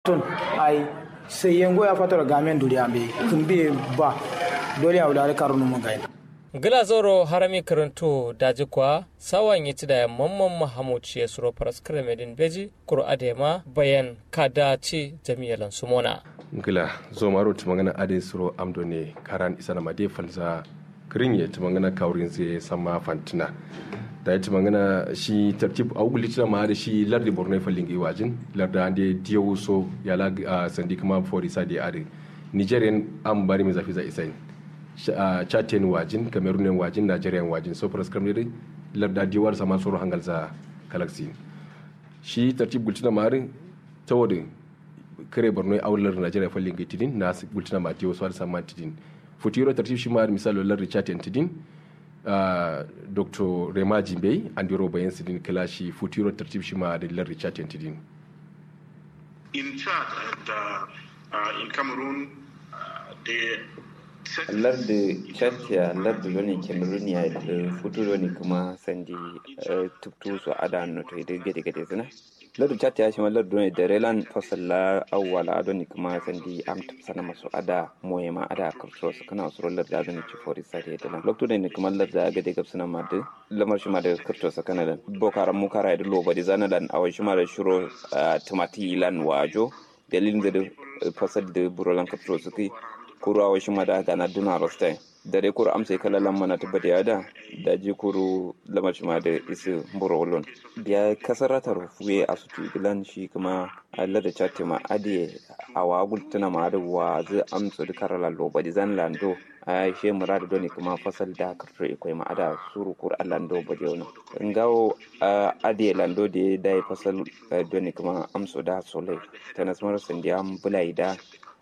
tun ai sai yango ya fatara gamen duriya be kun be ba dole ya wulare karunu mun gaina gila zoro harami karanto daji kwa sawan yi da mamman mahamud ya suro faras kremedin beji kuro adema bayan kada ci jami'alan sumona gila zo maro ti mangana ade suro amdo ne karan isa na made falza kirin ya ti mangana kaurin zai sama fantina da ya ti mangana shi tartib a uguli tina ma da shi lardi borno falin gi wajin larda ande diyo so ya la sandi kuma for isa de ade nigerian am bari mi zafi za isain chatin wajin cameroonian wajin nigerian wajin so faras kamar larda diwar sama soro hangal za galaxy shi tartib gultina mari tawodin kare borno a wular najeriya fallin ga tidin na bultina ma diyo so sama tidin futuro tartib shi ma misalo lar richard tidin dr rema jimbe andiro bayan sidin kala shi futuro tartib shi ma da lar richard tidin in chad and uh, uh, in cameroon uh, they lardi chatia lardi loni cameronia da futuro ne kuma sandi tuptu su ada no to ide gede gede zina lardi chatia shi lardi ne da relan fasalla awwala ado ne kuma sandi am sana masu ada moye ma ada kurso su kana su lardi ado ne ci fori sare da nan lokto ne kuma lardi aga de gabsana ma da lamar shi ma da kurto su kana da bokaran mu kara da loba da zanalan awai shi ma da shiro tumati lan wajo dalilin da fasal da burolan kurto su kai kuru awa shi mada gana duna rostai dare kuru amsai kala lamma na tabbata ya da da ji kuru lamar shi da isi mburo wolon biya kasarata rufuwe a su gilan shi kuma Allah da chatti ma ade a wa gultuna ma da wa zai amsa da karala loba di zan lando a she murada doni kuma fasal da karto ikwai ma ada suru kur lando ba de wono ngawo ade lando de dai fasal doni kuma amso da sole tanasmar sandiyam bulai da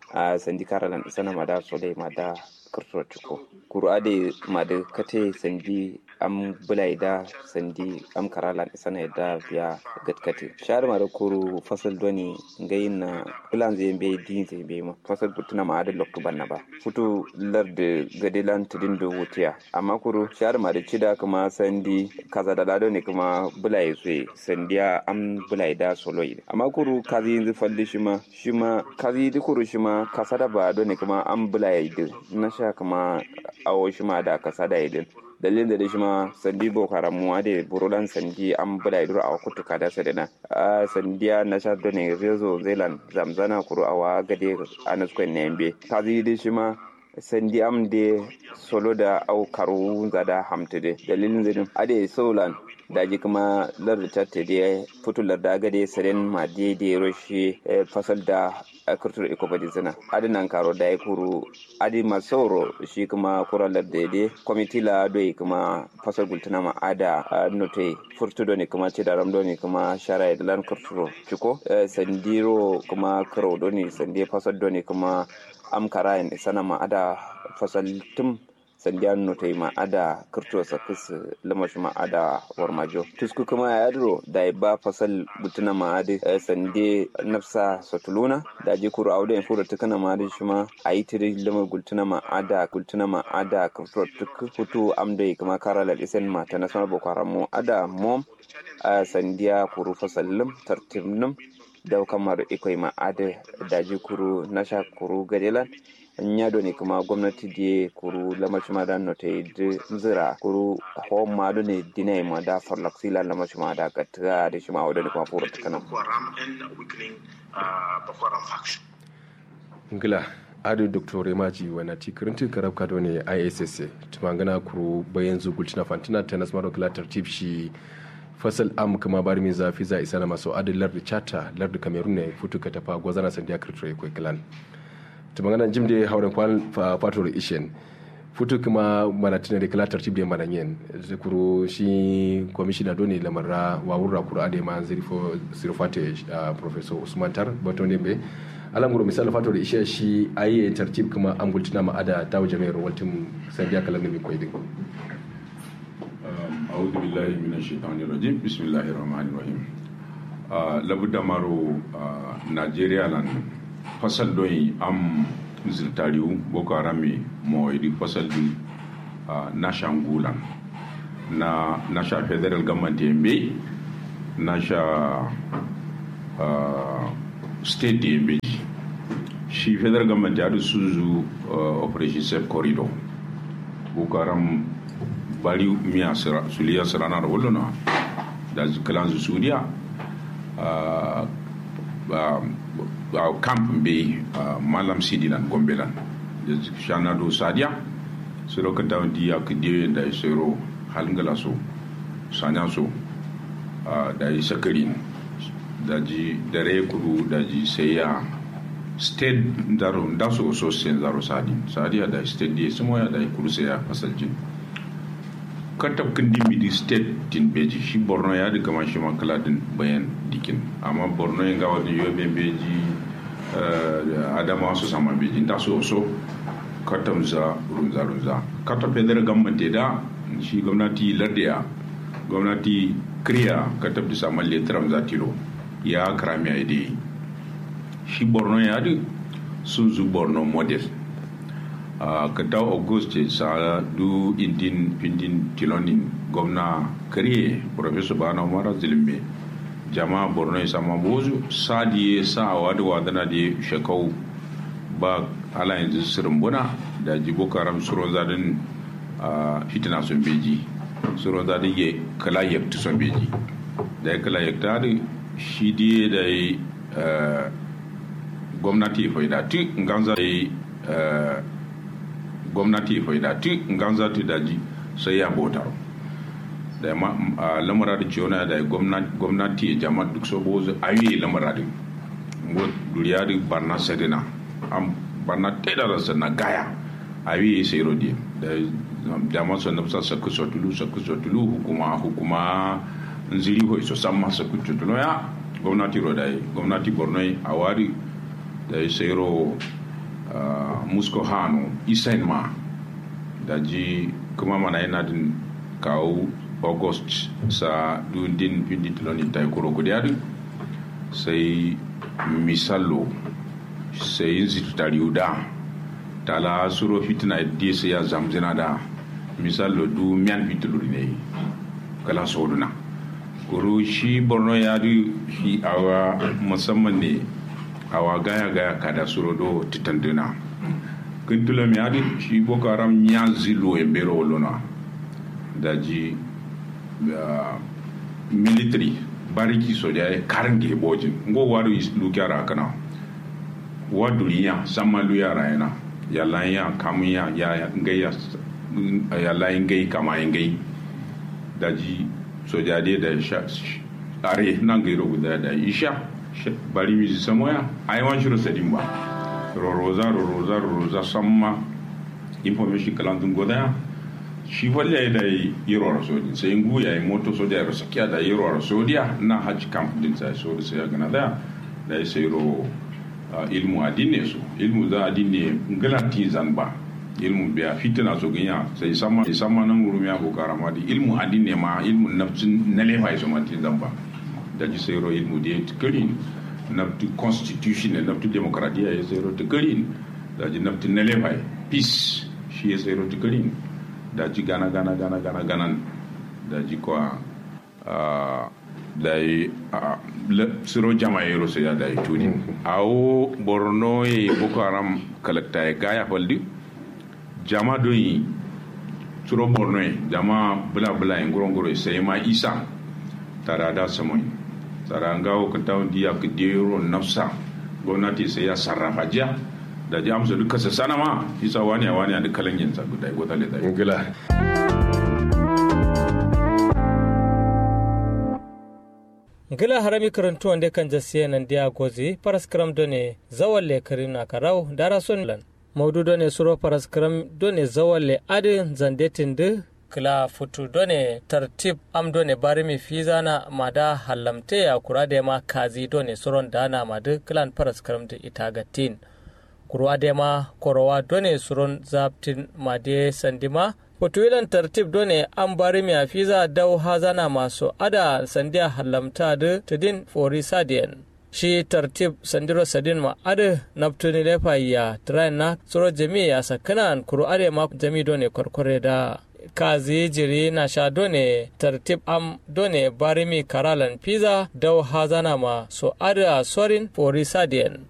a sandi karalan sana mada sole mada kurto ciko kuru ade mada kate sandi am bulai da sandi am karalan sana da biya gatkate shar mada kuru fasal doni ngayin na plan zai be din zai be ma fasal butuna ma ada loktu banna ba futu larde gadilan tudin do wutiya amma kuru shar mada cida kuma sandi kaza da lado ne kuma bulai sai sandiya am bulai da solo amma kuru kazi yanzu falli shi ma shi ma kazi di kuru shi ma kasada ba do ne kuma an bulai din na sha kuma awo shi ma da kasada idin dalilin da shi ma sandi boko haram mu ade burulan sandi an bula idura a kutu kada sadana a sandiya na sha do ne rezo zealand zamzana kuru awa gade anas kwen nembe kazi di shi ma sandi am de solo da au karu zada hamtude dalilin zedin ade solan daji kuma lar da de futu lar da gade saren ma de de roshi fasal da kurtur iko badi zina adinan karo da kuru adi masoro shi kuma kura lar da de komiti la do kuma fasal gultuna ma ada note furtu do ne kuma ce da ram do ne kuma shara da lan kurturo ciko sandiro kuma karo do ne sande fasal do ne kuma am karayin sana ma ada fasal tum sandiyan no ma ada kirto sakis lamash ma ada warmajo tusku kuma ya yadro da ba fasal butuna ma ade sande nafsa satuluna da ji kuru auda in fura tukana ma ade shima ayi tiri lamar gultuna ma ada gultuna ma ada kirto tuk hutu amda kuma karala isen ma ta nasarar boko haram ada mom sandiya kuru fasallim tartibnum da kamar ikwai ma ada daji kuru nasha kuru gadelan nyado ne kuma gwamnati da kuru lamashi ma da note da zira kuru hom ma do ne dinai ma da farlak sila lamashi ma da gatta da shi ma wadda ne kuma fura ta kanan ngila adu dr remaji wana ti kirinti karab kado ne issa tumangana kuru bayan zugulci na fantina tennis maro kila tartib shi fasal am kama bari mi zafi za isa na maso adu lardi chata lardi cameroon ne futu ka tafa gwazana sandiya kirtore kwa kilan ta magana jim da hauren kwan fator ishen futu kuma mana tina da kala tartib da mana yin kuro shi kwamishina doni lamarra wawurra kuro ade ma zirfo zirfate professor usman tar bato ne be alam guro misal fator ishe shi ayi tartib kuma an gultina ma ada tawo jami'ar waltin sandiya kalan ne koyi din أعوذ بالله من الشيطان الرجيم بسم الله الرحمن الرحيم لابد مارو نيجيريا لان fasal doyi am zirtariu boko harami mo idi fasal di uh, nasha ngulan na nasha federal government yembe nasha uh, state da yin beji shi federal government ya da suzu operation safe corridor boko haram bari miya suliya sirana da wuluna da kalan su suriya a camp be malam sidilan gombelan da shana do sadiya su lokata di ya kudi da isero halingala so sanya so da yi sakarin da ji dare kudu da ji sai ya state daro da so so sen daro sadi sadiya da state di sumo ya da kudu sai ya fasalji katab kindi midi state din beji shi borno ya di kama shi makala din bayan dikin amma borno yin gawa din yobe beji adama su sama beji da so so katam za runza runza katab federal government da shi gwamnati lardiya gwamnati kriya katab da saman letram za tilo ya krami a yi shi borno ya di sun zu borno model Uh, ka daw auguste sa du indin pindin tilonin gwamna kariye professor bana umara zilimbe jama borno sama bozu sadi sa wadu wadana de shekau ba ala yanzu sirin buna da jibo karam suro zadin uh, fitina sun beji suro zadin ye kala yakti sun beji da ya kala yakta da shi diye da yi uh, gwamnati faidati nganza da yi gwamnati faidati nganza ta daji sai ya bautar da ma lamara da ciwona da gwamnati ya jama duk saboda ayi lamara da duriya da barna sadina an barna taida da na gaya ayi sai rodi da jama su na fasa sakku sotulu sakku sotulu hukuma hukuma nziri ho iso samma sakku sotulu ya gwamnati ro da gwamnati borno a wari da sai ro Uh, musko hano isain ma da ji kuma mana yana din kawo august sa dundin pindi tiloni ta kuro kudi sai misalo sai yin zitu tariuda tala suro fitina di sai ya zamzina da misalo du miyan fituluri ne kala soduna kuro shi borno ya di shi awa musamman ne awa gaya gaya kada suro do titandina kintula mi adi shi boko haram nya zilo e bero wolona daji uh, military bariki soja e karange bojin ngo wadu lu kyara kana wadu ya sama lu yara yana yalla ya kamu ya ya ngai ya yalla ngai kama ngai daji soja de da sha are nan gairo guda da isha bari mi samoya ai wan shiro sadin ba roroza roroza roroza samma information kalandun goda shi walle da yiro rasodi sai ngu ya yi moto soja ya sakiya da yiro rasodiya na hajj camp din sai so da sai gana da da sai ro ilmu adine su ilmu za adine ngalati zanba ilmu biya fitina so ganya sai sama sama nan gurumi ya ko karama di ilmu adine ma ilmu nafsin na lefa so manti zanba da ji sai ro ilmu da tikirin nafti constitution ne nafti demokradiya ya sai ro tikirin da ji nafti na lefa peace shi ya sai ro tikirin da ji gana gana gana gana gana da ji kwa da yi siro jama yero sai ya da yi tuni awo borno ye boko haram kalakta ya gaya faldi jama don yi siro borno ye jama bula bula yin goro goro sai ma isa tara da samoyi tara ngawo ka tawon diya ka dero nafsa gwamnati sai ya sarrafa jiya da ji amsa duka sa sana ma isa wani a wani a duk kalan yin sabu dai gota da ngila ngila harami karantu wanda kan jasiye nan dia gozi paraskram done zawalle karina karau dara son lan maudu done suro paraskram done zawalle ade zandetin de kila futu done tartib am done barimi fizana mada hallamte ya kurade ma kazi done suron dana madu kilan paraskram de itagatin kurwa dema korowa done suron zaptin made sandima fotuwilan tartib done an bari mi afiza dau hazana masu ada sandiya halamta da tudin fori sadiyan shi tartib sandiro sadin ma ada naftuni lefa ya train na suro jami ya sakana kuru ade ma jami done korkore da kazi jiri na sha done tartib am done barimi karalan pizza dau hazana ma so ada sorin fori sadiyan